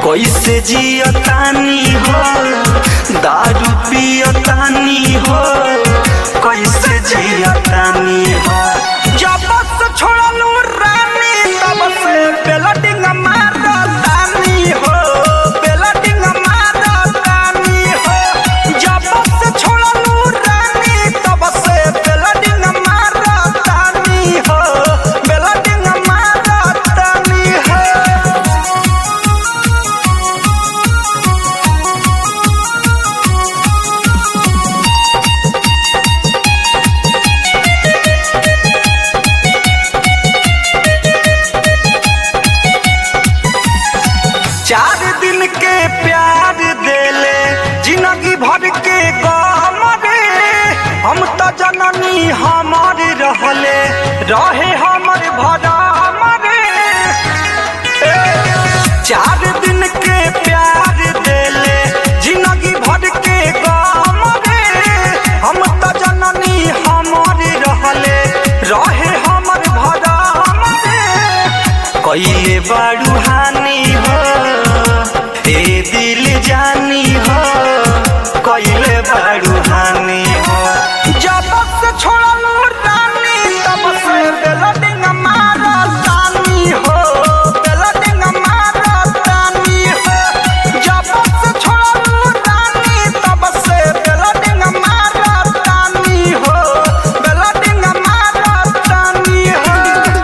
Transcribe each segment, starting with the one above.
कैसे जियतानी हो दारू पियतानी हो कैसे जियतानी हो जब से छोड़लू रानी तब से बेलडिंग मारतानी हो बेलडिंग मारतानी हो जब से छोड़लू रानी तब से बेलडिंग मारतानी हो बेलडिंग मारतानी हो चार दिन के प्यार देले जिंदगी भर के गम रे हम तो जननी हमर रहले रहे हमर भरम रे ए, चार दिन के प्यार देले जिंदगी भर के गम रे हम तो जननी हमर रहले रहे हमर भरम रे कैले बारू हानि हो ए दिल जानी हो कैले बारू हानि हो जब से छोड़लू रानी तब से बेलडिंग मारतानी हो बेलडिंग मारतानी हो जब से छोड़लू रानी तब से बेलडिंग मारतानी हो बेलडिंग मारतानी हो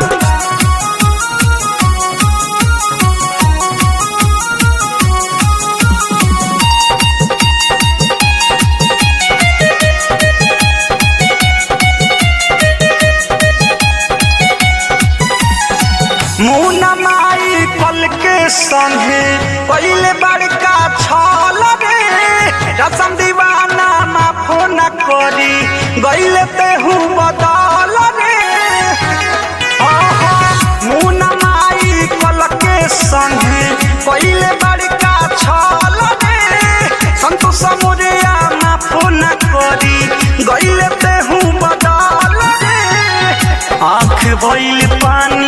मुना माई पल के संगे पहले बड़का छल रे रसम दीवाना माफो न करी गईले तेहू बदल रे आहा, मुना माई पल के संगे पहले बड़का छल रे संतोष मोरिया माफो न करी गईले तेहू बदल रे आँख भइल पानी